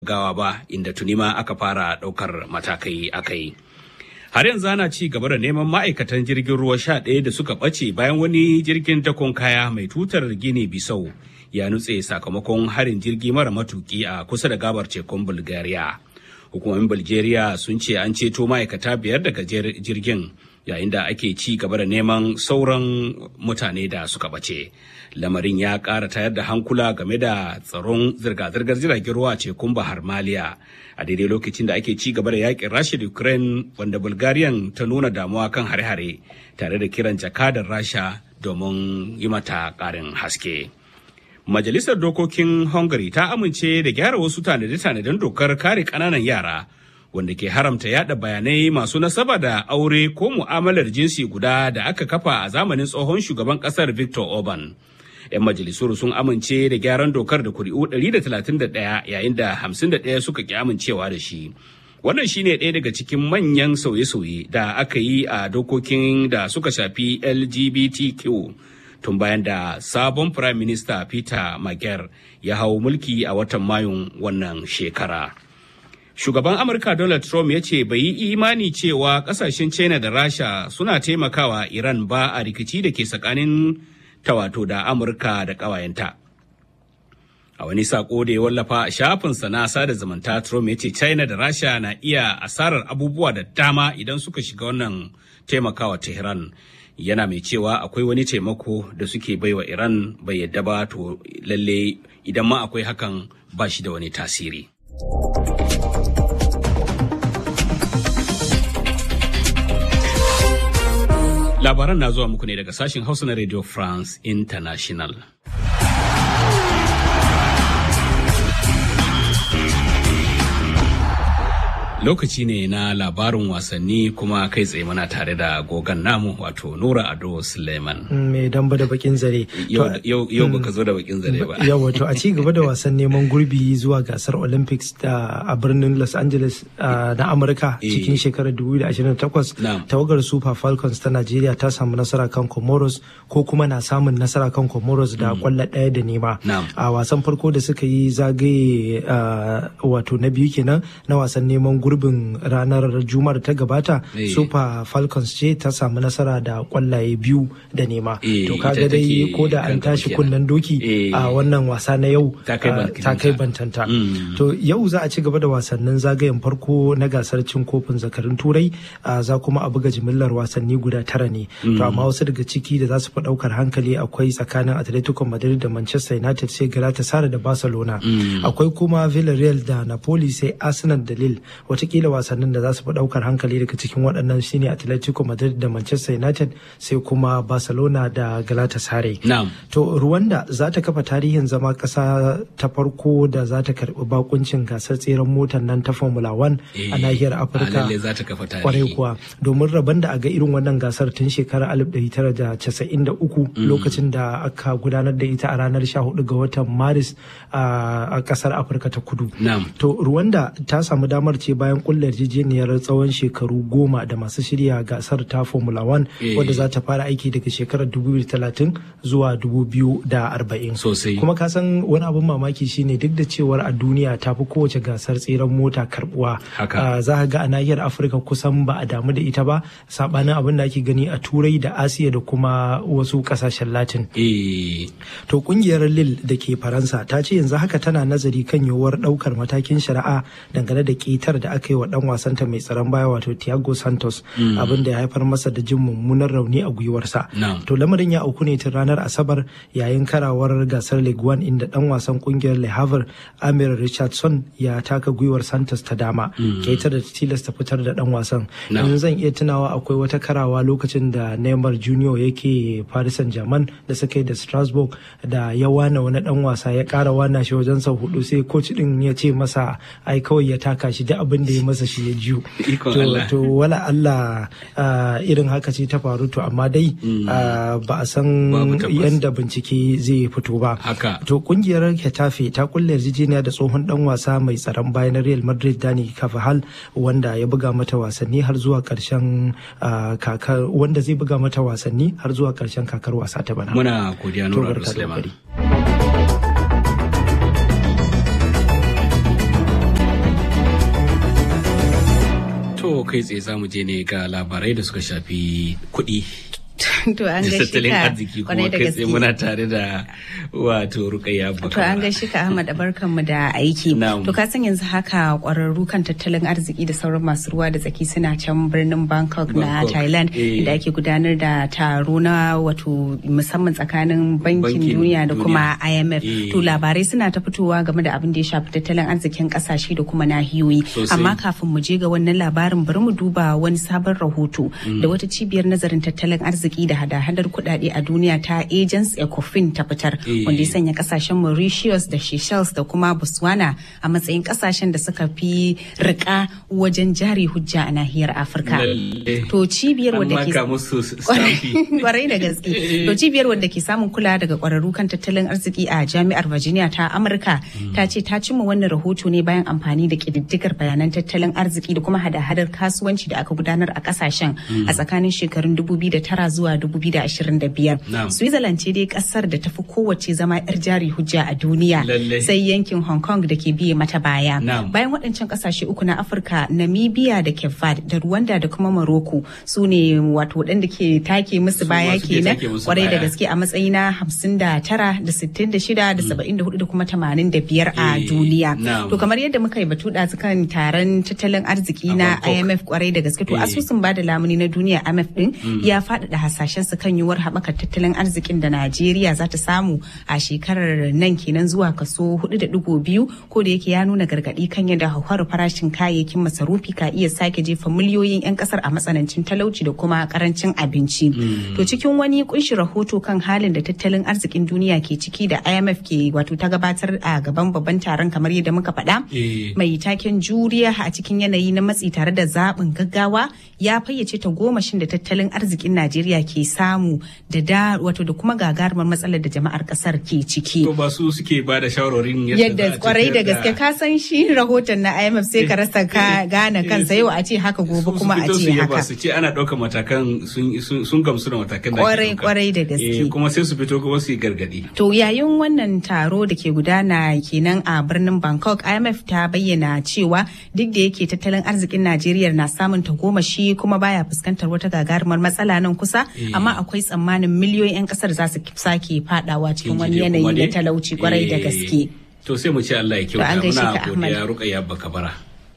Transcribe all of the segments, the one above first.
gawa ba inda tuni ma aka fara ɗaukar matakai akai. Har yanzu ana ci gaba da neman ma'aikatan jirgin ruwa sha ɗaya da suka ɓace bayan wani jirgin dakon kaya mai tutar Gini Bisau ya nutse sakamakon harin jirgi mara matuki a kusa da gabar tekun Bulgaria. Hukumomin Bulgaria sun ce an ceto ma'aikata biyar daga jirgin yayin da ake ci gaba da neman sauran mutane da suka ɓace. Lamarin ya ƙara tayar da hankula game da tsaron zirga-zirgar jiragen ruwa tekun Bahar Maliya a daidai lokacin da ake ci gaba da yakin Rasha da Ukraine wanda Bulgarian ta nuna damuwa kan hare-hare tare da kiran jakadar Rasha domin yi mata ƙarin haske. Majalisar Dokokin Hungary ta amince da gyara wasu tanade-tanaden dokar kare ƙananan yara wanda ke haramta yada bayanai masu nasaba da aure ko mu'amalar jinsi guda da aka kafa a zamanin tsohon shugaban ƙasar Victor Orban. 'yan majalisuru sun amince da gyaran dokar da kuri'u 131 yayin da 51 suka ki amincewa da shi wannan shine ɗaya daga cikin manyan sauye-sauye da aka yi a dokokin da suka shafi lgbtq tun bayan da sabon prime minister peter mager ya hau mulki a watan mayun wannan shekara shugaban amurka donald trump ya ce bai yi imani cewa kasashen china da rasha suna taimakawa iran ba a rikici da ke tsakanin ta wato da Amurka da ƙawayenta. A wani sako da ya wallafa a shafinsa na sada zumunta Trump ya ce China da Rasha na iya asarar abubuwa da dama idan suka shiga wannan taimakawa Tehran. Yana mai cewa akwai wani taimako da suke baiwa Iran bai yadda ba to lalle idan ma akwai hakan ba shi da wani tasiri. Labaran na zuwa muku ne daga sashen Hausa na Radio France International. Lokaci ne na labarin wasanni kuma kai tsaye muna tare da gogan namu wato Nura Ado Suleiman. Mai damba da bakin zare. Yau baka zo da bakin zare ba. Yau wato a ci gaba da wasan neman gurbi zuwa gasar Olympics da a birnin Los Angeles na Amurka cikin shekarar 2028 tawagar Super Falcons ta Najeriya ta samu nasara kan Comoros ko kuma na samun nasara kan Comoros da kwallo ɗaya da nema. A wasan farko da suka yi zagaye wato na biyu kenan na wasan neman gurbin ranar juma'ar ta gabata super falcons ce ta samu nasara da kwallaye biyu da nema to kaga dai ko da an tashi kunnen doki a wannan wasa na yau ta kai bantanta to yau za a ci gaba da wasannin zagayen farko na gasar cin kofin zakarin turai za kuma a buga jimillar wasanni guda tara ne to amma wasu daga ciki da za su fi daukar hankali akwai tsakanin atletico madrid da manchester united sai galatasaray da barcelona akwai kuma villarreal da napoli sai arsenal da lille watakila wasannin da za su fi daukar hankali daga cikin waɗannan shine Atletico Madrid da Manchester United sai kuma Barcelona da Galatasaray. To Rwanda za ta kafa tarihin zama ƙasa ta farko da za ta karɓi bakuncin gasar tseren motar nan ta Formula 1 a nahiyar Afirka. Kwarai kuwa domin rabon da a ga irin wannan gasar tun shekarar 1993 lokacin da aka gudanar da ita a ranar 14 ga watan Maris a ƙasar Afirka ta Kudu. To Rwanda ta samu damar ce bayan kulle yarjejeniyar tsawon shekaru goma da masu shirya gasar ta formula 1 wadda za ta fara aiki daga shekarar 2030 zuwa 2040 sosai kuma ka san wani abin mamaki shine duk da cewar a duniya ta fi kowace gasar tseren mota karbuwa za ka ga a nahiyar afirka kusan ba a damu da ita ba sabanin abin da ake gani a turai da asiya da kuma wasu kasashen latin to kungiyar lil da ke faransa ta ce yanzu haka tana nazari kan yiwuwar daukar matakin shari'a dangane da ƙetar da aka yi wa dan wasanta mai tsaron baya wato Thiago Santos abin da ya haifar masa da jin mummunan rauni a gwiwarsa. To lamarin ya auku ne tun ranar Asabar yayin karawar gasar League One inda dan wasan kungiyar Le Havre Amir Richardson ya taka gwiwar Santos ta dama. Keita da tilasta fitar da dan wasan. In zan iya tunawa akwai wata karawa lokacin da Neymar Junior yake Paris Saint-Germain da suka yi da Strasbourg da ya wana wani dan wasa ya kara wana shi wajen sau hudu sai coach din ya ce masa ai kawai ya taka shi da abin da ya masa shi ya jiyo to wala Allah irin haka ce ta faru to amma dai ba a san yadda bincike zai fito ba to kungiyar Hetafe ta kulle yarjejeniya da tsohon dan wasa mai tsaron bayan Real Madrid Dani Carvajal wanda ya buga mata wasanni har zuwa karshen kakar wanda zai buga mata wasanni har zuwa karshen kakar wasa ta bana muna godiya Nura Suleiman ko kai tsaye za mu je ne ga labarai da suka shafi kuɗi to an ga shi tattalin arziki kuma kai tsaye muna tare da wato rukayya to an ga shi ka Ahmad barkan mu da aiki to ka san yanzu haka kwararru kan tattalin arziki da sauran masu ruwa da tsaki suna can birnin Bangkok na Thailand inda ake gudanar da taro na wato musamman tsakanin bankin duniya da kuma IMF to labarai suna ta fitowa game da abin da ya shafi tattalin arzikin kasashe da kuma nahiyoyi amma kafin mu je ga wannan labarin bari mu duba wani sabon rahoto da wata cibiyar nazarin tattalin arziki arziki da hada-hadar kudade a duniya ta agents ecofin ta fitar wanda ya sanya kasashen mauritius da seychelles da kuma botswana a matsayin kasashen da suka fi rika wajen jari hujja a nahiyar afirka to cibiyar wadda ke kwarai da gaske to cibiyar wadda ke samun kula daga kwararru kan tattalin arziki a jami'ar virginia ta amurka ta ce ta cimma wannan rahoto ne bayan amfani da kididdigar bayanan tattalin arziki da kuma hada-hadar kasuwanci da aka gudanar a kasashen a tsakanin shekarun 2009 zuwa 2025. Switzerland ce dai kasar da tafi kowace zama 'yar jari hujja a duniya sai yankin Hong Kong da ke biye mata baya. Bayan waɗancan kasashe uku na Afirka, Namibia da Cape Verde da Rwanda da kuma Morocco su ne wato waɗanda ke take musu baya kenan kwarai da gaske a matsayi na 59 da 66 da 74 da kuma 85 a duniya. To kamar yadda muka yi batu ɗazu kan taron tattalin arziki na IMF kwarai da gaske to asusun bada lamuni na duniya IMF din ya faɗaɗa hasashen su kan yiwuwar haɓakar tattalin arzikin da Najeriya za ta samu a shekarar nan kenan zuwa kaso 4.2 ko da yake ya nuna gargaɗi kan yadda hauhawar farashin kayayyakin masarufi ka iya sake jefa miliyoyin 'yan ƙasar a matsanancin talauci da kuma karancin abinci. To cikin wani kunshi rahoto kan halin da tattalin arzikin duniya ke ciki da IMF ke wato ta gabatar a gaban babban taron kamar yadda muka faɗa mai taken juriya a cikin yanayi na matsi tare da zaɓin gaggawa ya fayyace ta gomashin da tattalin arzikin Najeriya ke samu da da wato da kuma gagarumar matsalar da jama'ar kasar ke ciki. To ba su suke ba da shawarorin yadda kwarai da gaske ka san shi rahoton na IMF sai ka rasa ka gane kansa yau a ce haka gobe kuma a ce haka. Su ce ana ɗaukar matakan sun gamsu da matakan da Kwarai kwarai da gaske. Kuma sai su fito kuma su yi gargadi. To yayin wannan taro da ke gudana kenan a birnin Bangkok IMF ta bayyana cewa duk da yake tattalin arzikin Najeriya na samun tagomashi kuma baya fuskantar wata gagarumar matsala nan kusa amma akwai tsammanin miliyoyin 'yan kasar za su sake fadawa cikin wani yanayi na talauci kwarai da gaske. To sai mu ce Allah ya kyauta muna godiya Rukayya Bakabara.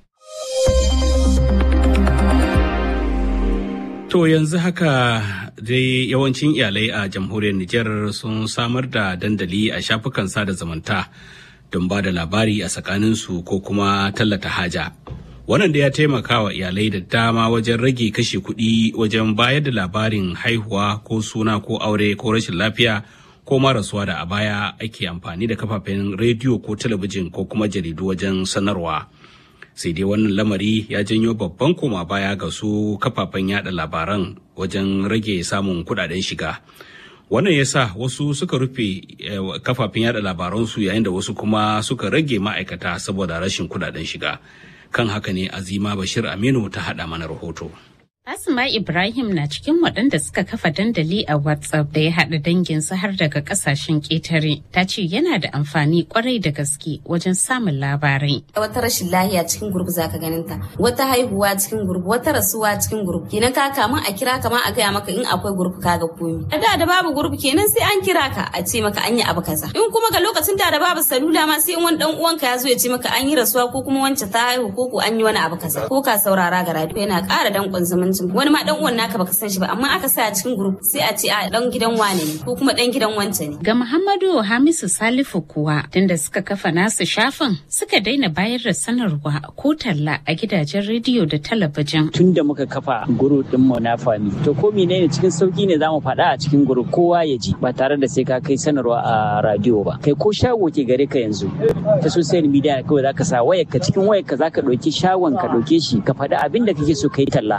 To yanzu haka dai yawancin iyalai a jamhuriyar Nijar sun samar da dandali a shafukan sada zamanta don ba da labari a tsakaninsu ko kuma tallata haja. wannan da ya taimaka wa iyalai da dama wajen rage kashe kuɗi wajen bayar da labarin haihuwa ko suna ko aure ko rashin lafiya ko marasuwa da a baya ake amfani da kafafen rediyo ko talabijin ko kuma jaridu wajen sanarwa sai dai wannan lamari ya janyo babban koma baya ga su kafafen yada labaran wajen rage samun kudaden shiga wannan ya sa wasu suka rufe kafafen yada labaransu yayin da wasu kuma suka rage ma'aikata saboda rashin kudaden shiga kan haka ne azima bashir aminu ta haɗa mana rahoto Asma Ibrahim na cikin waɗanda suka kafa dandali a WhatsApp da ya haɗa danginsa har daga ƙasashen ƙetare. Ta ce yana da amfani ƙwarai da gaske wajen samun labarai. Wata rashin lahiya cikin gurbi za ka ganin ta, wata haihuwa cikin gurbi, wata rasuwa cikin gurbi. Kenan ka kamun a kira kama a gaya maka in akwai gurbi ka ga komi. A da da babu gurbi kenan sai an kira ka a ce maka an yi abu kaza. In kuma ga lokacin da da babu salula ma sai in wani dan uwanka ya zo ya ce maka an yi rasuwa ko kuma wance ta haihu ko ko an yi wani abu kaza. Ko ka saurara ga radio yana ƙara danƙon zumunci. wani ma dan uwan naka baka san shi ba amma aka sa a cikin group sai a ce a dan gidan wane ne ko kuma dan gidan wance ne ga Muhammadu Hamisu Salifu kuwa tunda suka kafa nasu shafin suka daina bayar da sanarwa ko talla a gidajen rediyo da talabijin tunda muka kafa group din mu na fami to ko menene cikin sauki ne zamu faɗa a cikin group kowa ya ji ba tare da sai ka kai sanarwa a radio ba kai ko shago ke gare ka yanzu ta social media kawai zaka sa wayar ka cikin wayar ka zaka ɗauki shagon ka ɗauke shi ka faɗi abin da kake so kai talla ka tura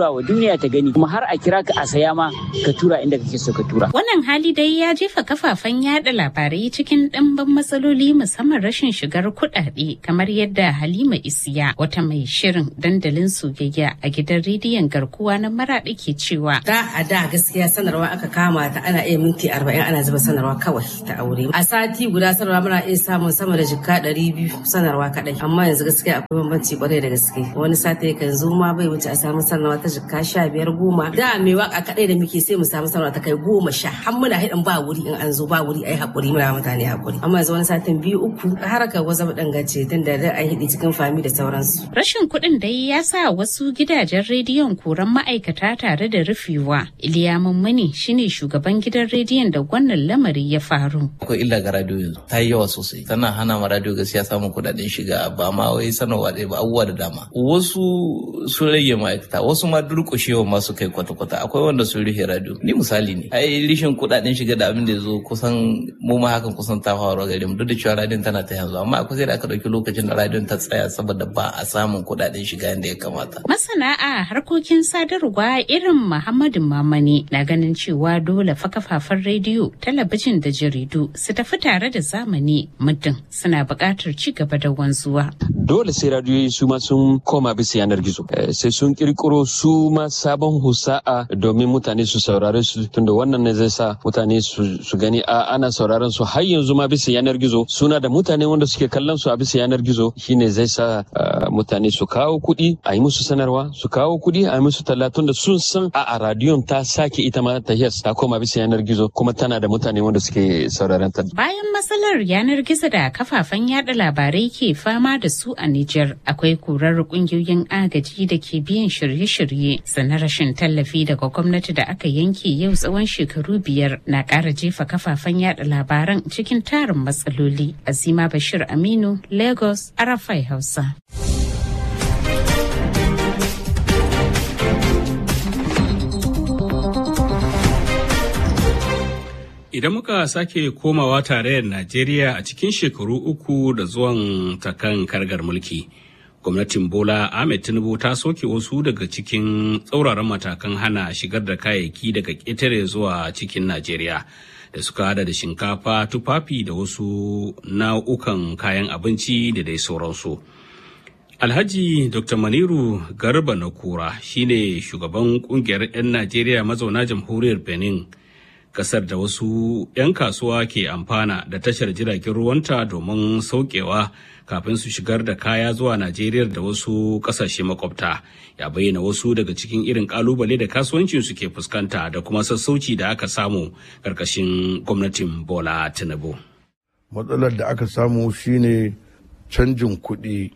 tura wa duniya ta gani kuma har a kira ka a saya ma ka tura inda kake so ka tura. Wannan hali dai ya jefa kafafen yada labarai cikin ɗimbin matsaloli musamman rashin shigar kuɗaɗe kamar yadda Halima Isiya wata mai shirin dandalin soyayya a gidan rediyon garkuwa na maraɗi ke cewa. Da a da gaskiya sanarwa aka kama ta ana iya minti arba'in ana zuba sanarwa kawai ta aure. A sati guda sanarwa muna iya samun sama da jikka ɗari biyu sanarwa kaɗai. Amma yanzu gaskiya akwai bambanci kwarai da gaske. Wani sati kan zo ma bai wuce a samu sanarwa ta jikka sha biyar goma. Da mai waka kaɗai da muke sai mu samu sanarwa ta kai goma sha. Har muna haɗin ba wuri in an zo ba wuri ai haƙuri muna mutane haƙuri. Amma yanzu wani satin biyu uku haraka waza dangace tun da da ai hidi cikin fami da sauransu. Rashin kuɗin dai ya sa wasu gidajen rediyon koran ma'aikata tare da rufewa. Iliya Mummuni shine shugaban gidan rediyon da wannan lamari ya faru. Akwai illa ga radio yanzu ta yi yawa sosai tana hana ma radio gaskiya samun kuɗaɗen shiga ba ma wai sanarwa ɗaya ba abubuwa da dama. Wasu sun rage ma'aikata wasu ma durƙushewa ma su kai kwata-kwata akwai wanda sun rufe radio. Ni misali ne ai rishin kuɗaɗen shiga da abin da ya zo kusan mu ma hakan kusan ta faru gare mu duk da cewa radiyon tana ta yanzu amma akwai sai da aka ɗauki lokacin da radiyon ta tsaya saboda ba a samun kuɗaɗen shiga yadda ya kamata. Masana a harkokin sadarwa irin Muhammadu Mamani na ganin cewa dole fa kafafen rediyo, talabijin da jaridu su tafi tare da zamani muddin suna buƙatar ci gaba da wanzuwa. Dole sai radiyoyi su ma sun koma bisa yanar gizo. Sai sun kirkiro su ma sabon husa'a domin mutane su saurare su tunda wannan ne zai sa mutane su gani a ana sauraron su har yanzu ma bisa yanar gizo suna da mutane wanda suke kallon su a bisa yanar gizo shine zai sa mutane su kawo kuɗi a yi musu sanarwa su kawo kuɗi a yi musu talatun da sun san a a radiyon ta sake ita ma ta yes ta koma bisa yanar gizo kuma tana da mutane wanda suke sauraron ta. Bayan matsalar yanar gizo da kafafen yada labarai ke fama da su a Nijar akwai kurar kungiyoyin agaji da ke biyan shirye-shirye sannan rashin tallafi daga gwamnati da aka yanke yau tsawon shekaru biyar na ƙara jefa kafafen yada labaran cikin tarin matsaloli. Azima Bashir Aminu, Lagos, Arafai Hausa. Idan muka sake komawa tarayyar Najeriya a cikin shekaru uku da zuwan takan kargar mulki, gwamnatin Bola Ahmed Tinubu ta soke wasu daga cikin tsauraran matakan hana shigar da kayayyaki daga ƙetare zuwa cikin Najeriya. da suka hada da shinkafa tufafi da wasu nau'ukan kayan abinci da dai sauransu. Alhaji Dr. Maniru Garba na Kura shine shugaban kungiyar 'yan Najeriya mazauna jamhuriyar Benin, kasar da wasu 'yan kasuwa ke amfana da tashar jiragen ruwanta domin saukewa kafin su shigar da kaya zuwa Najeriya da wasu kasashe makwabta. Ya bayyana wasu daga cikin irin kalubale da kasuwancin su ke fuskanta da kuma sassauci da aka samu karkashin gwamnatin Bola Tinubu. Matsalar da aka samu shine canjin kuɗi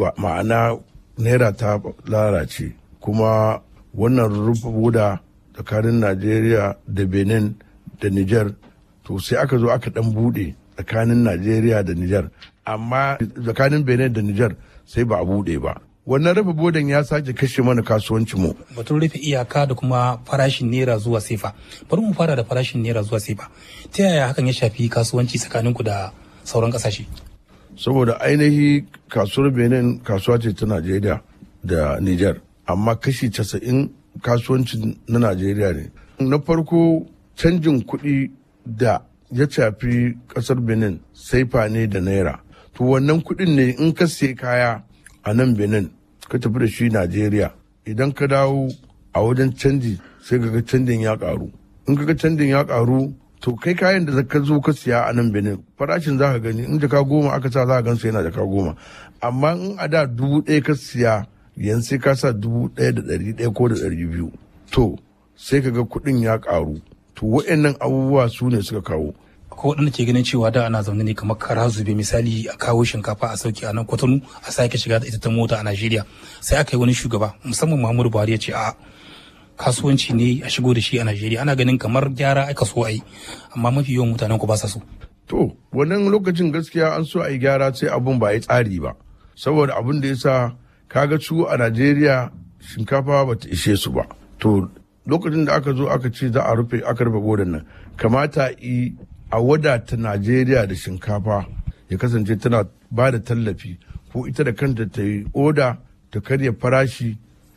ma'ana naira ta lalace kuma wannan rufe buda tsakanin najeriya da benin da niger to sai aka zo aka dan bude tsakanin najeriya da niger amma tsakanin benin da niger sai ba a bude ba wannan rufe bodan ya sake kashe mana kasuwancin mu batun rufe iyaka da kuma farashin naira zuwa sefa bari mu fara da farashin naira zuwa sefa ta yaya hakan ya shafi kasuwanci tsakaninku da sauran kasashe saboda ainihi kasuwar benin kasuwa ce ta najeriya da niger amma kashi casa'in kasuwanci na najeriya ne na farko canjin kuɗi da ya shafi ƙasar benin saifa ne da naira to wannan kuɗin ne in ka siya kaya a nan benin ka tafi da shi najeriya idan ka dawo a wajen canji sai ga canjin ya ƙaru in ka ga canjin ya ƙaru to kai kayan da ka zo ka siya a nan benin farashin za ka gani in jaka goma aka sa za ka gansu yana jaka goma amma in a da dubu ɗaya ka siya yanzu sai ka sa dubu ɗaya da ɗari ɗaya ko da ɗari biyu to sai ka ga kuɗin ya ƙaru to wa'annan abubuwa su ne suka kawo ko waɗanda ke ganin cewa da ana zaune ne kamar kara zube misali a kawo shinkafa a sauki a nan kwatano a sake shiga da ita ta mota a najeriya sai aka yi wani shugaba musamman muhammadu buhari ya ce a kasuwanci ne a shigo da shi a Najeriya ana ganin kamar gyara aka so a yi amma mafi yawan mutanen ku ba sa so. To wannan lokacin gaskiya an so a yi gyara sai abun ba yi tsari ba saboda abun da ya sa kaga su a Najeriya shinkafa ba ta ishe su ba. To lokacin da aka zo aka ce za a rufe aka rufe godan nan kamata yi a wadata Najeriya da shinkafa ya kasance tana ba da tallafi ko ita da kanta ta yi oda ta karya farashi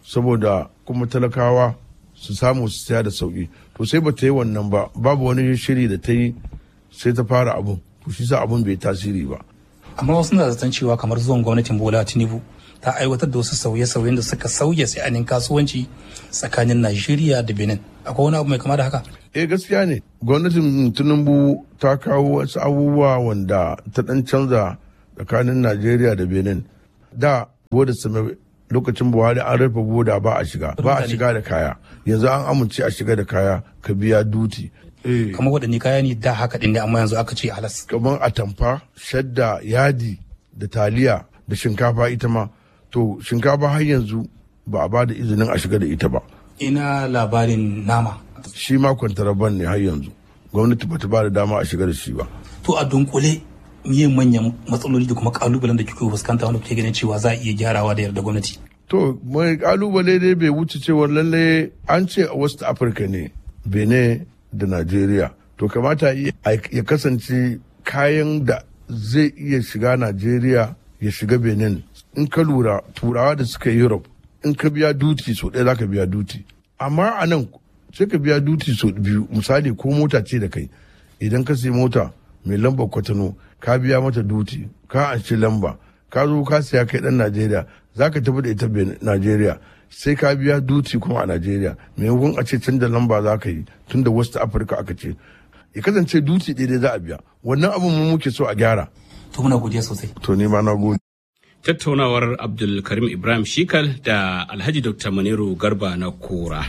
saboda kuma talakawa su samu su saya da sauki to sai ba ta yi wannan ba babu wani shiri da ta yi sai ta fara abun to shi sa abun bai tasiri ba amma wasu na zaton cewa kamar zuwan gwamnatin bola tinubu ta aiwatar da wasu sauye-sauyen da suka sauya sa'anin kasuwanci tsakanin najeriya da benin akwai wani abu mai kama da haka eh gaskiya ne gwamnatin tinubu ta kawo wasu abubuwa wanda ta dan canza tsakanin najeriya da benin da boda same lokacin buhari an rufe boda ba a shiga ba a shiga da kaya yanzu an amince a shiga da kaya ka biya duti kamar waɗanne kaya ne da haka ɗin ne amma yanzu aka ce halas kamar atamfa shadda yadi da taliya da shinkafa ita ma to shinkafa har yanzu ba a ba da izinin a shiga da ita ba ina labarin nama shi ma kwantaraban ne har yanzu gwamnati ba ta ba da dama a shiga da shi ba to a dunkule miye manyan matsaloli da kuma kalubalen da kike fuskanta wanda kuke ganin cewa za a iya gyarawa da yarda gwamnati to mai kalubale dai bai wuce cewa lalle an ce a west africa ne benin da najeriya to kamata ya kasance kayan da zai iya shiga najeriya ya shiga benin in ka lura turawa da suka europe in ka biya duti so ɗaya za ka biya duti amma a nan sai ka biya duti so biyu misali ko mota ce da kai idan ka sai mota mai lambar kwatano ka biya mata duti ka anshi lamba ka zo ka siya kai dan najeriya za ka tafi da ita najeriya sai ka biya duti kuma a najeriya maimakon a ce canza lamba za ka yi tun da west africa aka ce ya kasance duti daidai za a biya wannan abin mu muke so a gyara to muna godiya sosai to ni ma na gode tattaunawar abdulkarim ibrahim shikal da alhaji dr maniru garba na kora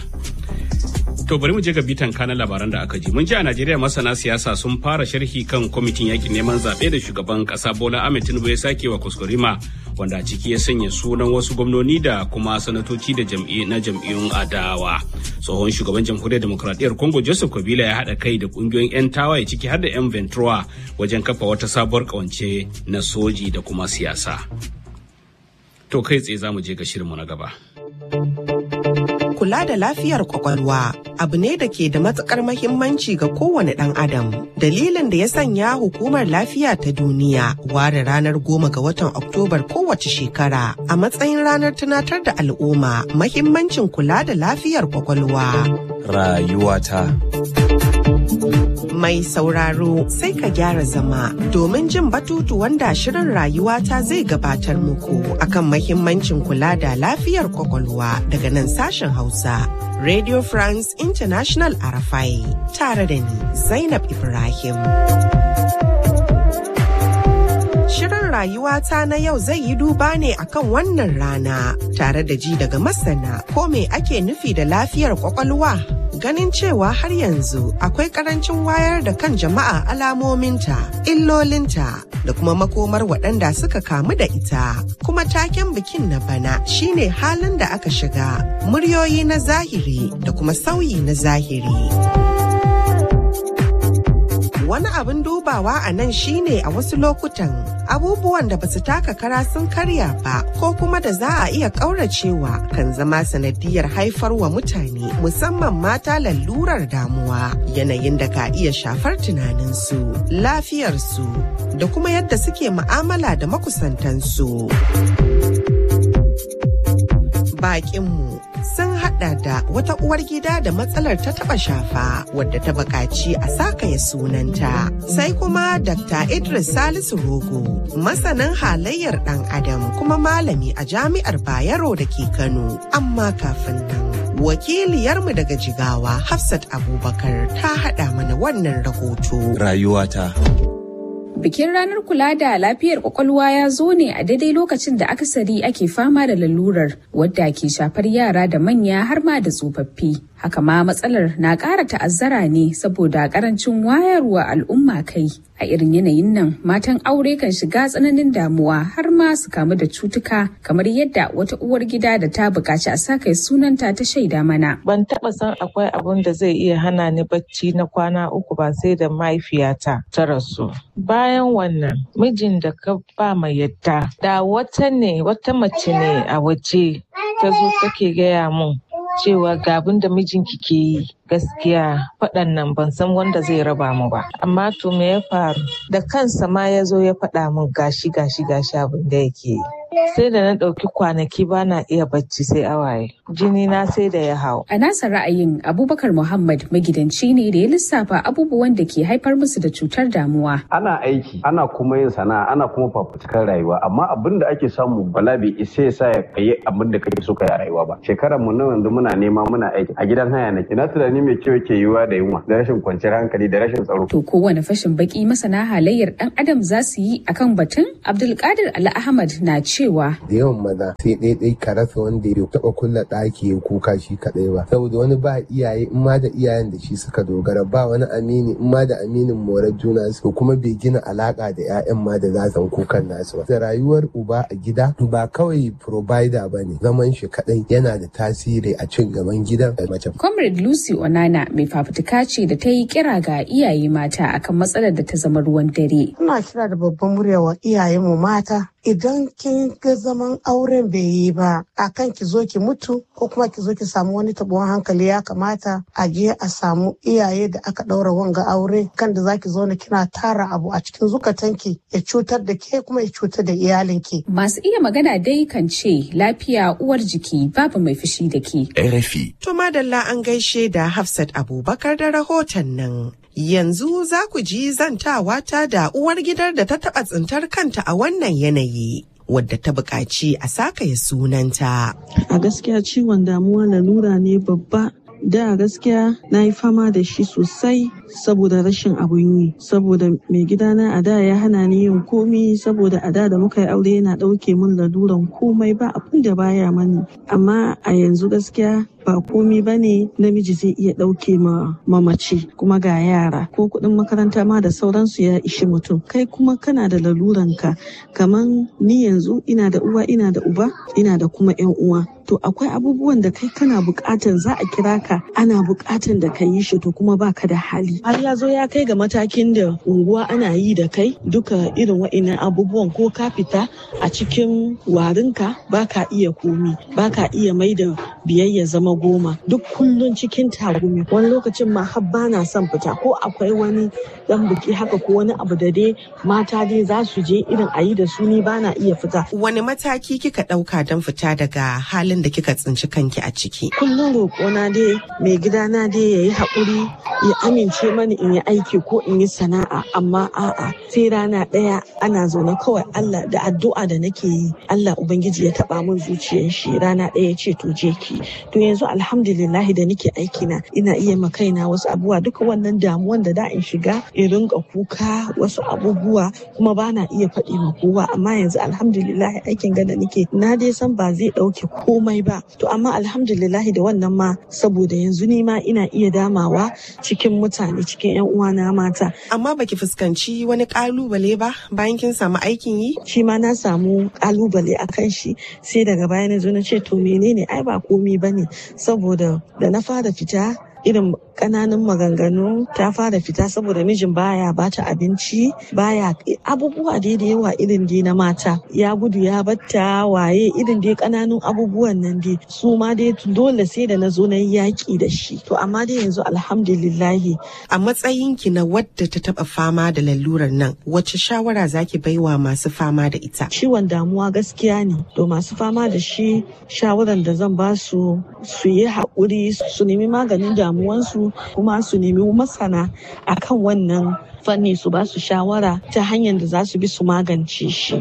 To bari mu je ga bitan kanan labaran da aka ji. Mun ji a Najeriya masana siyasa sun fara sharhi kan kwamitin yakin neman zaɓe da shugaban ƙasa Bola Ahmed Tinubu ya sake wa kuskurima wanda a ciki ya sanya sunan wasu gwamnoni da kuma sanatoci da jam'i na jam'iyyun adawa. Tsohon shugaban jamhuriyar demokradiyyar Congo Joseph Kabila ya haɗa kai da ƙungiyoyin 'yan tawaye ciki har da 'yan Ventura wajen kafa wata sabuwar ƙawance na soji da kuma siyasa. To kai tsaye za mu je ga shirinmu na gaba. kula da lafiyar kwakwalwa abu ne da ke da matukar mahimmanci ga kowane ɗan adam dalilin da ya sanya hukumar lafiya ta duniya ware ranar goma ga watan oktobar kowace shekara a matsayin ranar tunatar da al'umma mahimmancin kula da lafiyar kwakwalwa rayuwata mai sauraro sai ka gyara zama domin jin batutu wanda shirin rayuwata zai gabatar muku akan mahimmancin kula da lafiyar kwakwalwa daga nan sashen hausa radio france international arafai tare da ni zainab ibrahim Shirin rayuwata na yau zai yi duba ne akan wannan rana tare da ji daga masana ko me ake nufi da lafiyar kwakwalwa ganin cewa har yanzu akwai karancin wayar da kan jama'a alamominta, illolinta da kuma makomar waɗanda suka kamu da ita. Kuma taken bikin na bana shine halin da aka shiga, muryoyi na zahiri da kuma sauyi na zahiri. Wani abin dubawa a nan shine a wasu lokutan abubuwan da basu taka kara sun karya ba ko kuma da za a iya ƙauracewa kan zama sanadiyar haifarwa mutane musamman mata lalurar damuwa yanayin da ka iya shafar tunaninsu lafiyarsu da kuma yadda suke mu'amala da makusantansu. Bakinmu sun hada da wata uwar gida da matsalar ta taba shafa wadda ta buƙaci a sakaya sunanta sai kuma dr idris salisu rogo masanin halayyar dan adam kuma malami a jami'ar bayero da ke kano amma kafin nan wakiliyarmu daga jigawa hafsat abubakar ta hada mana wannan rahoto rayuwata Bikin ranar kula da lafiyar kwakwalwa ya zo ne a daidai lokacin da akasari ake fama da lalurar wadda ke shafar yara da manya har ma da tsofaffi. Haka ma matsalar na ƙara ta'azzara ne saboda ƙarancin wayarwa al'umma kai. A irin yanayin nan matan aure kan shiga tsananin damuwa har ma su kamu da cutuka kamar yadda wata uwar gida da ta buƙaci a sa kai sunanta ta shaida mana. Ban taɓa san akwai abun da zai iya hana ni bacci na kwana uku ba sai da mahaifiyata ta rasu. Bayan wannan mijin da ka ba mai yadda da wata ne wata mace ne a waje ta zo take gaya mun cewa ga abin da mijinki ke yi gaskiya faɗan nan ban san wanda zai raba mu ba amma to me ya faru da kansa ma ya zo ya faɗa min gashi gashi gashi abin da yake yi sai da na ɗauki kwanaki ba na iya bacci sai awaye jini na sai da ya hau a nasa ra'ayin abubakar muhammad magidanci ne da ya lissafa abubuwan da ke haifar musu da cutar damuwa ana aiki ana kuma yin sana'a ana kuma fafutukar rayuwa amma abin da ake samu bala bai isa ya sa ya kayi abin da kake so ka yi a rayuwa ba shekarar mu na yanzu muna nema muna aiki a gidan haya nake na tunani mai kyau ke yiwuwa da yunwa da rashin kwanciyar hankali da rashin tsaro to kowane fashin baki masana halayyar dan adam za su yi akan batun abdulkadir ali ahmad na cewa da yawan maza sai ɗaiɗai ka rasa wanda ya taɓa kulla ɗaki ya kuka shi kaɗai ba saboda wani ba iyaye in ma da iyayen da shi suka dogara ba wani amini in ma da aminin morar juna su kuma bai gina alaka da 'ya'yan ma da za su kukan nasu ba da rayuwar uba a gida ba kawai provider ba ne zaman shi kaɗai yana da tasiri a cin gaban gidan da mace. comrade lucy onana mai fafutuka ce da ta yi kira ga iyaye mata akan matsalar da ta zama ruwan dare. ina kira da babban murya wa iyayenmu mata idan kin ga zaman auren bai yi ba akan ki zo ki mutu ko kuma ki zo ki samu wani tabuwan hankali ya kamata a je a samu iyaye da aka ɗaura wanga aure kan da zaki zo na kina tara abu a cikin zukatanki ya cutar da ke kuma ya cutar da iyalinki. Masu iya magana dai kan ce lafiya uwar jiki babu mai fushi da ke. RFI. To madalla an gaishe da Hafsat Abubakar da rahoton nan. Yanzu za ku ji zantawa ta da uwar gidar da ta taɓa tsintar kanta a wannan yanayi. wadda ta buƙaci a sakaya sunanta. A gaskiya ciwon damuwa lalura ne babba da gaskiya na yi fama da shi sosai saboda rashin abun yi saboda mai gidana a da ya hana ni yin komi saboda a da da muka yi aure yana ɗauke min laluran komai ba abin da baya mani amma a yanzu gaskiya ba komi ba ne namiji zai iya ɗauke ma mamaci kuma ga yara ko kuɗin makaranta ma da sauransu ya ishi mutum kai kuma kana da laluranka kaman ni yanzu ina da uwa ina da uba ina da kuma yan uwa to akwai abubuwan da kai kana buƙatan za a kira ka ana buƙatan da ka yi shi to kuma baka da hali har ya zo ya kai ga matakin da unguwa ana yi da kai duka irin wa'innan abubuwan ko ka fita a cikin warinka baka iya komi baka iya mai da biyayya zama goma duk kullun cikin tagumi wani lokacin ma har bana son fita ko akwai wani dan biki haka ko wani abu da dai mata dai za su je irin a yi da su ni bana iya fita wani mataki kika ɗauka don fita daga halin da kika tsinci kanki a ciki kullum roƙona dai mai gidana dai ya yi haƙuri ya amince mani in yi aiki ko in yi sana'a amma a'a sai rana ɗaya ana zaune kawai Allah da addu'a da nake yi Allah ubangiji ya taɓa min zuciyar shi rana ɗaya ya ce to je ki to yanzu alhamdulillah da nake aiki na ina iya ma kaina wasu abubuwa duka wannan damuwan da da in shiga in rinka kuka wasu abubuwa kuma ba na iya faɗi ma kowa amma yanzu alhamdulillah aikin gada nake na dai san ba zai ɗauke komai ba to amma alhamdulillah da wannan ma saboda yanzu ni ma ina iya damawa cikin mutane cikin yan uwana mata amma baki fuskanci wani kalubale ba bayan kin samu aikin yi shi ma na samu kalubale akan shi sai daga baya na zo na ce to menene ai ba komi bane saboda da na fara fita irin kananan maganganu ta fara fita saboda mijin baya bata abinci baya abubuwa dai da yawa irin dai na mata ya gudu ya batta waye irin dai kananun abubuwan nan dai su ma dai dole sai da na zo na yaki da shi to amma dai yanzu alhamdulillahi a matsayinki na wadda ta taba fama da lalurar nan wacce shawara zaki baiwa masu fama da ita ciwon damuwa gaskiya ne to masu fama da shi shawaran da zan ba su su yi haƙuri su nemi maganin damuwansu kuma su nemi masana akan wannan fanni su ba su shawara ta hanyar da za su bi su magance shi.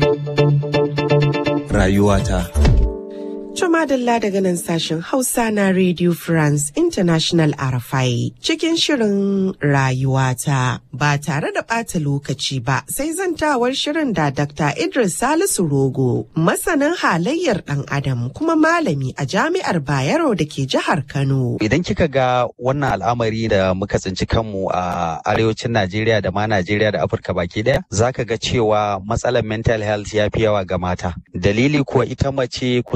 Rayuwata. Madalla daga nan sashen Hausa na Radio France International RFI cikin shirin rayuwata ba tare da ɓata lokaci ba sai zantawar shirin da Dr. Idris Salisu Rogo masanin halayyar ɗan adam kuma malami a jami'ar Bayero da ke jihar Kano. Idan kika ga wannan al'amari da muka tsinci kanmu a arewacin Najeriya da ma Najeriya da Afirka baki ɗaya zaka ga cewa matsalar mental health ya fi yawa ga mata. Dalili kuwa ita mace kusan ita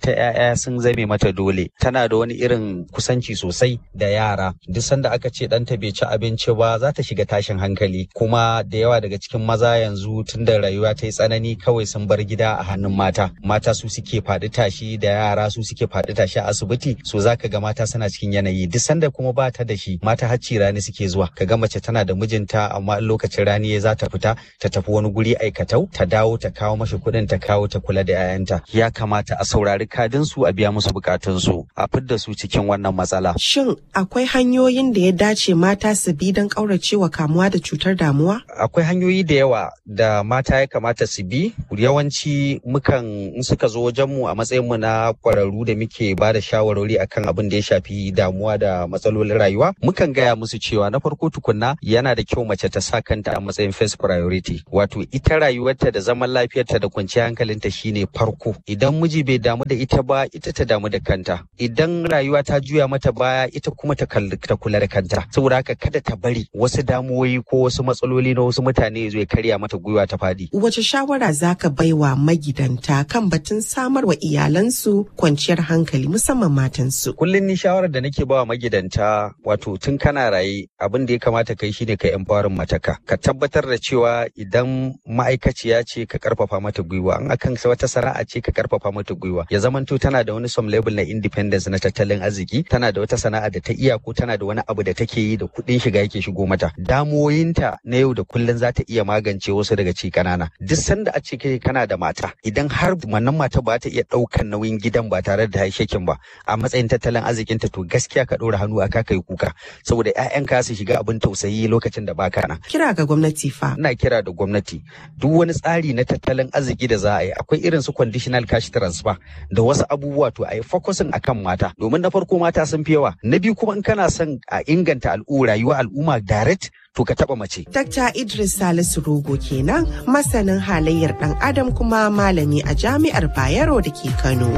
ita 'ya'ya sun zame mata dole tana da wani irin kusanci sosai da yara duk sanda aka ce ɗanta bai ci abinci ba za ta shiga tashin hankali kuma da yawa daga cikin maza yanzu tun da rayuwa ta yi tsanani kawai sun bar gida a hannun mata mata su suke faɗi tashi da yara su suke faɗi tashi a asibiti so zaka ga mata suna cikin yanayi duk sanda kuma ba ta da shi mata hacci rani suke zuwa ka ga mace tana da mijinta amma in lokacin rani ya za ta fita ta tafi wani guri aikatau ta dawo ta kawo mashi kuɗin ta kawo ta kula da 'ya'yanta ya kamata a saurari kadin su a biya musu bukatun su a fidda su cikin wannan matsala Shin akwai hanyoyin da ya dace mata su bi don ƙauracewa kamuwa da cutar damuwa? akwai hanyoyi da yawa da mata ya kamata su bi yawanci mukan in suka zo wajenmu a matsayinmu na kwararru da muke ba da shawarwari akan abin da ya shafi damuwa da matsalolin rayuwa mukan gaya musu cewa na farko tukunna yana da kyau mace ta sa kanta a matsayin first priority wato ita rayuwarta da zaman lafiyarta da kwanciyar hankalinta shine farko idan miji bai damu da ita ba ita ta damu da kanta idan rayuwa ta juya mata baya ita kuma ta ta kula da kanta saboda haka kada ta bari wasu damuwoyi ko wasu matsaloli na wasu mutane zai karya mata gwiwa ta fadi Wace shawara za ka baiwa magidanta kan batun samar wa iyalansu kwanciyar hankali musamman matansu? kullum ni shawarar da nake bawa magidanta wato tun kana raye abin da ya kamata kai shine ka empowering mataka ka tabbatar da cewa idan ma'aikaciya ce ka karfafa mata gwiwa an akan wata sana'a ce ka karfafa mata gwiwa ya zamanto tana da wani some level na independence na tattalin arziki tana da wata sana'a da ta iya ko tana da wani abu da take yi da kuɗin shiga yake shigo mata damuwoyinta na yau da kullum za ta iya magance wasu daga ci kanana duk sanda a ce kai kana da mata idan har wannan mata ba ta iya ɗaukan nauyin gidan ba tare da shekin ba a matsayin tattalin arzikinta to gaskiya ka ɗora hannu a ka kai kuka saboda 'ya'yanka su shiga abin tausayi lokacin da baka nan Kira ga gwamnati fa. ina kira da gwamnati duk wani tsari na tattalin arziki da za a yi akwai irin su conditional cash transfer da wasu abubuwa to a yi focusing akan mata domin na farko mata sun fi yawa na biyu kuma in kana son a inganta al'u rayuwar al'umma direct to ka taba mace Dr. Idris Salisu Rogo kenan masanin halayyar ɗan adam kuma malami a jami'ar Bayero da ke Kano.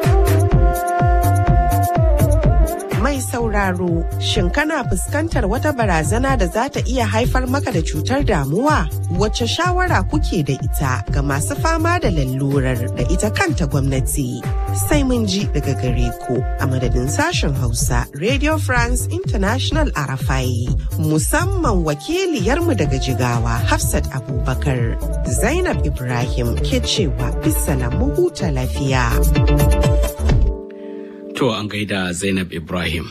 Mai sauraro, shin kana fuskantar wata barazana da za ta iya haifar maka da cutar damuwa? Wacce shawara kuke da ita ga masu fama da lalurar da ita kanta gwamnati? Sai mun ji daga gare ku a madadin sashen Hausa Radio France International Arafai. Musamman wakiliyarmu daga Jigawa Hafsat Abubakar. Zainab Ibrahim ke cewa bisa mu huta lafiya. To an gaida Zainab Ibrahim.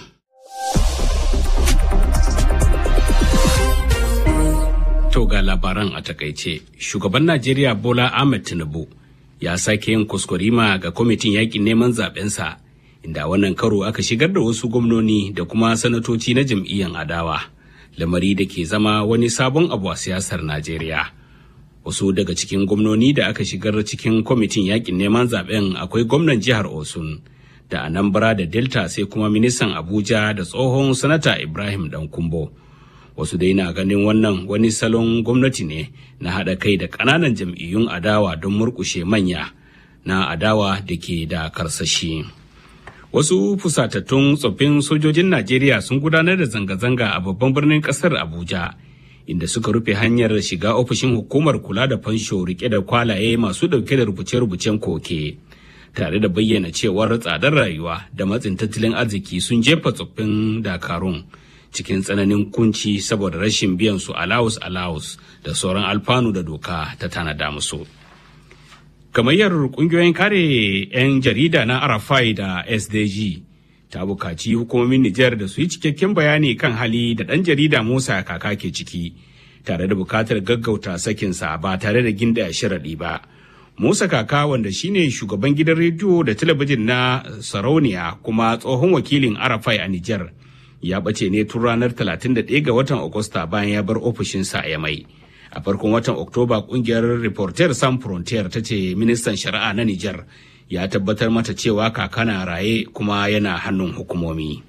To ga labaran a takaice, shugaban Najeriya Bola Ahmed Tinubu ya sake yin kuskurima ga kwamitin yakin neman zabensa inda wannan karo aka shigar da wasu gwamnoni da kuma sanatoci na jam'iyyar adawa, lamari da ke zama wani sabon abu a siyasar Najeriya. Wasu daga cikin gwamnoni da aka shigar cikin kwamitin yakin neman zaben akwai gwamnan jihar Osun. da anambra da delta sai kuma ministan abuja da tsohon sanata ibrahim dankumbo wasu dai na ganin wannan wani salon gwamnati ne na haɗa kai da ƙananan jam'iyyun adawa don murƙushe manya na adawa da ke da karsashi wasu fusatattun tsoffin sojojin najeriya sun gudanar da zanga-zanga a babban birnin ƙasar abuja inda suka rufe hanyar shiga ofishin hukumar kula da fansho rike da kwalaye masu ɗauke da rubuce-rubucen koke. tare da bayyana cewar tsadar rayuwa da matsin tattalin arziki sun jefa tsoffin dakarun cikin tsananin kunci saboda rashin biyan su alawus alawus da sauran alfanu da doka ta tanada musu. Gamayyar kungiyoyin kare 'yan jarida na Arafai da SDG ta bukaci hukumomin Nijar da su yi cikakken bayani kan hali da ɗan jarida Musa kaka ke ciki tare da bukatar gaggauta sakinsa ba tare da ginda sharaɗi ba. Musa Kaka wanda shine shugaban gidan rediyo da talabijin na Sarauniya kuma tsohon wakilin Arafai a Nijar ya bace ne tun ranar 31 ga watan Agusta bayan ya bar ofishinsa a Yamai. A farkon watan Oktoba kungiyar Reporter San Frontier ta ce ministan shari'a na Nijar ya tabbatar mata cewa kaka na raye kuma yana hannun hukumomi.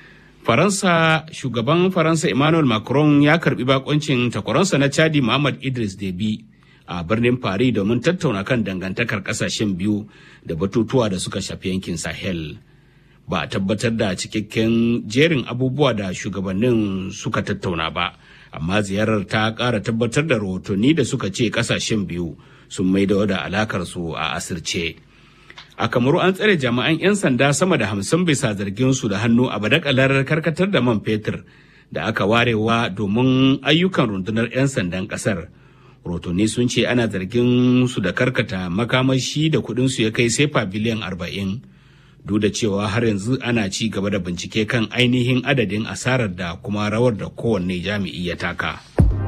Faransa shugaban Faransa Emmanuel Macron ya karbi bakoncin takwaransa na Chadi Muhammad Idris Deby a birnin Paris domin tattauna kan dangantakar kasashen biyu da batutuwa da suka shafi yankin Sahel. Ba a tabbatar da cikakken jerin abubuwa da shugabannin suka tattauna ba, amma ziyarar ta ƙara tabbatar da rahotanni da suka ce kasashen biyu sun maido da alakar su a asirce. a kamaru an tsare jami'an 'yan sanda sama da hamsin bisa zargin su da hannu a badakalar karkatar da man fetur da aka warewa domin ayyukan rundunar 'yan sandan kasar rotoni sun ce ana zargin su da karkata makamashi da kudin su ya kai sefa biliyan arba'in duk da cewa har yanzu ana ci gaba da bincike kan ainihin adadin asarar da kuma rawar da kowanne jami'i ya taka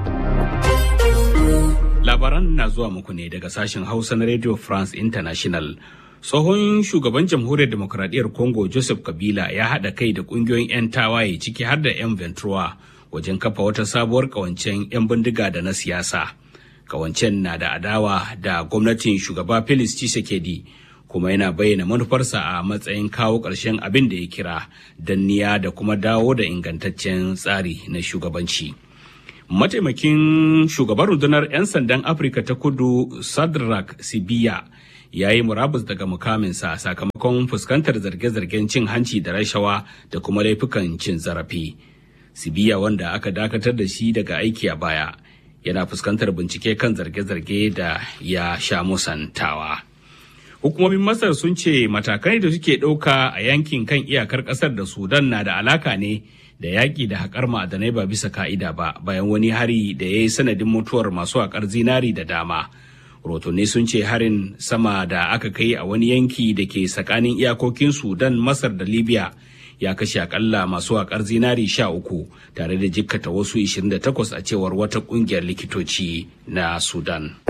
labaran na zuwa muku ne daga sashen hausa na radio france international tsohon shugaban jamhuriyar demokradiyyar congo joseph kabila ya haɗa kai da ƙungiyoyin 'yan tawaye ciki har da 'yan ventura wajen kafa wata sabuwar ƙawancen 'yan bindiga da na siyasa ƙawancen na da adawa da gwamnatin shugaba felix tshisekedi kuma yana bayyana manufarsa a matsayin kawo ƙarshen abin da ya kira danniya da kuma dawo da ingantaccen tsari na shugabanci. mataimakin shugaban rundunar 'yan sandan afirka ta kudu sadrak sibiya ya yi murabus daga mukaminsa sakamakon fuskantar zarge-zargen cin hanci da rashawa da kuma laifukan cin zarafi sibiya wanda aka dakatar da shi daga aiki a baya yana fuskantar bincike kan zarge-zarge da ya sha musantawa hukumomin masar sun ce matakai da suke ɗauka a yankin kan iyakar ƙasar da sudan na da alaka ne da yaƙi da haƙar ma'adanai ba bisa ka'ida ba bayan wani hari da ya yi sanadin mutuwar masu haƙar zinari da dama rotonni sun ce harin sama da aka kai a wani yanki da ke tsakanin iyakokin sudan masar da libya ya kashe akalla masu haƙar zinari sha uku tare da jikkata wasu 28 a cewar wata ƙungiyar likitoci na sudan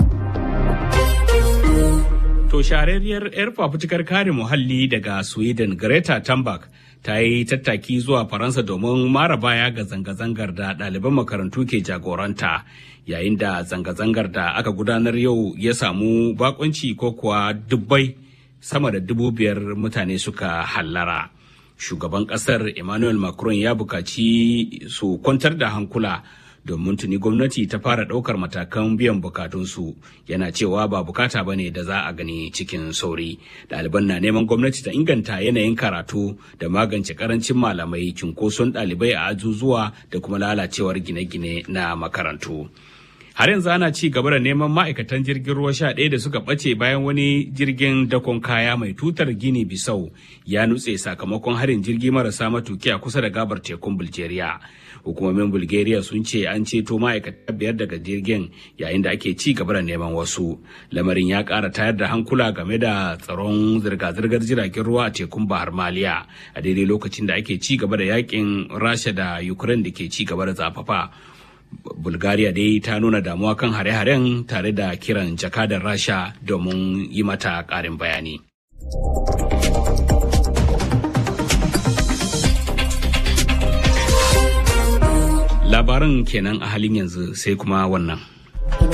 To shahararriyar 'yar fafutukar kare muhalli daga Sweden Greta Thunberg ta yi tattaki zuwa Faransa domin mara baya ga zanga-zangar da ɗaliban makarantu ke jagoranta yayin da zanga-zangar da aka gudanar yau ya samu bakunci ko kuwa dubbai sama da dubu biyar mutane suka hallara. Shugaban ƙasar Emmanuel Macron ya bukaci su kwantar da hankula domin tuni gwamnati ta fara ɗaukar matakan biyan bukatunsu yana cewa ba bukata ba ne da za a gani cikin sauri ɗaliban na neman gwamnati ta inganta yanayin karatu da magance karancin malamai cunkoson ɗalibai a ajuzuwa da kuma lalacewar gine-gine na makarantu har yanzu ana ci gaba da neman ma'aikatan jirgin ruwa sha ɗaya da suka ɓace bayan wani jirgin dakon kaya mai tutar gini bisau ya nutse sakamakon harin jirgi marasa matuki a kusa da gabar tekun bulgaria hukumomin bulgaria sun ce an ceto ma'aikata biyar daga jirgin yayin da ake ci gaba da neman wasu lamarin ya ƙara tayar da hankula game da tsaron zirga-zirgar jiragen ruwa a tekun bahar maliya a daidai lokacin da ake ci gaba da yakin rasha da ukraine da ke ci gaba da zafafa bulgaria dai ta nuna damuwa kan hare-haren tare da kiran jakadar rasha domin yi mata ƙarin bayani labaran kenan a halin yanzu sai kuma wannan